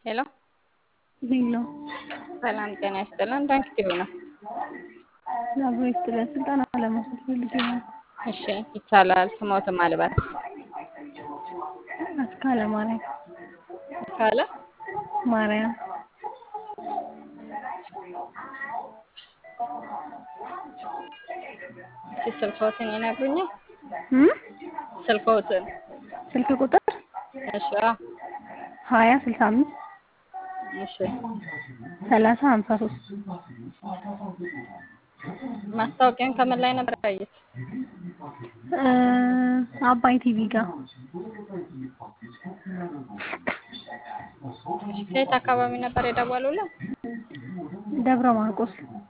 ሄሎ ሄሎ ሰላም ጤና ይስጥልን። ዳንክ ቲቪ ነው። አብሮ ይስጥልን። ስልጠና ለመውሰድ ፈልጌ ነው። እሺ ይቻላል። ስሞትም አልባት አስካለ ማርያም ካለ ማርያም እሺ ስልክዎትን ይነግሩኛል? እም? ስልክዎትን ስልክ ቁጥር እሺ አ ሀያ ስልሳ አምስት እሺ ሰላሳ ሀምሳ ሶስት ማስታወቂያን ከምን ላይ ነበር ያዩት? አባይ ቲቪ ጋር እሺ ከየት አካባቢ ነበር የደወሉልን? ደብረ ማርቆስ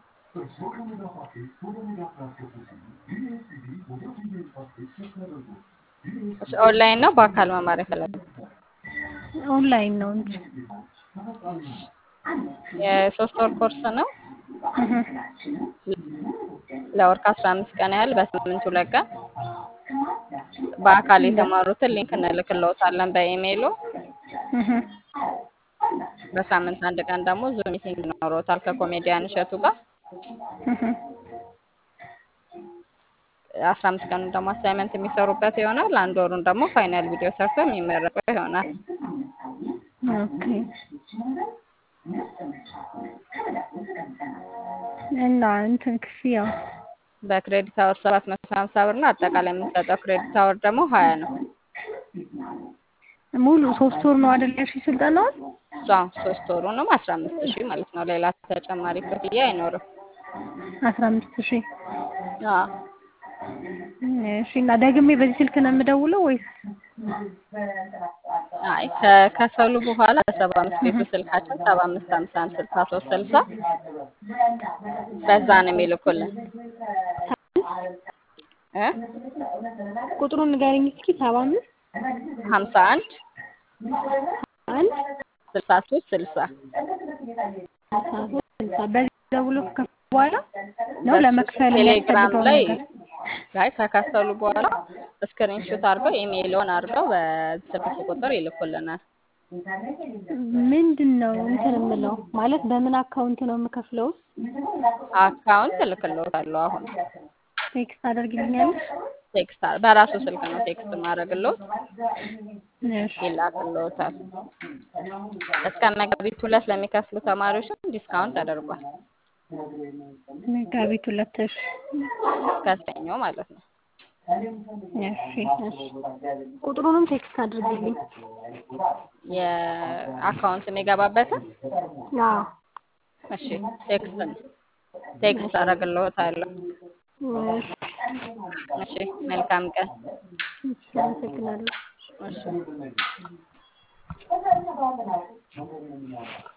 እሺ ኦንላይን ነው በአካል መማር የፈለጉት? ኦንላይን ነው እንጂ የሶስት ወር ኮርስ ነው። እህ ለወር ከአስራ አምስት ቀን ያህል በሳምንት ሁለት ቀን በአካል የተማሩትን ሊንክ እንልክልዎታለን በኢሜይሉ። እህ በሳምንት አንድ ቀን ደግሞ ዙም ሚቲንግ ይኖረዎታል ከኮሜዲያን እሸቱ ጋር። እህ አስራ አምስት ቀኑን ደግሞ አሳይመንት የሚሰሩበት ይሆናል። አንድ ወሩን ደግሞ ፋይናል ቪዲዮ ሰርቶ የሚመረቁ ይሆናል። ኦኬ እና እንትን ክፍያው በክሬዲት አወር ሰባት መቶ ሀምሳ ብር ነው። አጠቃላይ የምንሰጠው ክሬዲት አወር ደግሞ ሀያ ነው። ሙሉ ሶስት ወር ነው አይደል ያልሽኝ ስልጠናውን? እሷ ሶስት ወሩንም አስራ አምስት ሺህ ማለት ነው። ሌላ ተጨማሪ ክፍያ አይኖርም። አስራ አምስት ሺህ አዎ እሺ። እና ደግሜ በዚህ ስልክ ነው የምደውለው ወይስ? አይ ከከፈሉ በኋላ በሰባ አምስት ቤቱ ስልካችን ሰባ አምስት ሀምሳ አንድ ስልሳ ሶስት ስልሳ በዛ ነው የሚልኩልን እ ቁጥሩን ንገረኝ እስኪ። ሰባ አምስት ሀምሳ አንድ አንድ ስልሳ ሶስት ስልሳ ስልሳ ሶስት ስልሳ በዚህ ደውሎ ከከፈሉ በኋላ ነው ለመክፈል ቴሌግራም የሚያስፈልገው ላይ ነገር? ላይ ከከፈሉ በኋላ ስክሪንሾት አድርገው ኢሜይልዎን አድርገው በስልክ ቁጥር ይልኩልናል። ምንድን ነው እንትን የምለው ማለት በምን አካውንት ነው የምከፍለው? አካውንት እልክልዎታለሁ። አሁን ቴክስት አደርግልኛለሽ? ቴክስት አ- በራሱ ስልክ ነው ቴክስት ማድረግልዎት እሺ ይላክልዎታል። እስከ መጋቢት ሁለት ለሚከፍሉ ተማሪዎችም ዲስካውንት ተደርጓል። መጋቢት ሁለት እሺ እስከ ሰኞ ማለት ነው። እሺ እሺ ቁጥሩንም ቴክስት አድርግልኝ። የአካውንት የሚገባበትን አዎ እሺ ቴክስት ነው ቴክስት አደርግልዎታለሁ። እሺ እሺ መልካም ቀን። እሺ አመሰግናለሁ። እሺ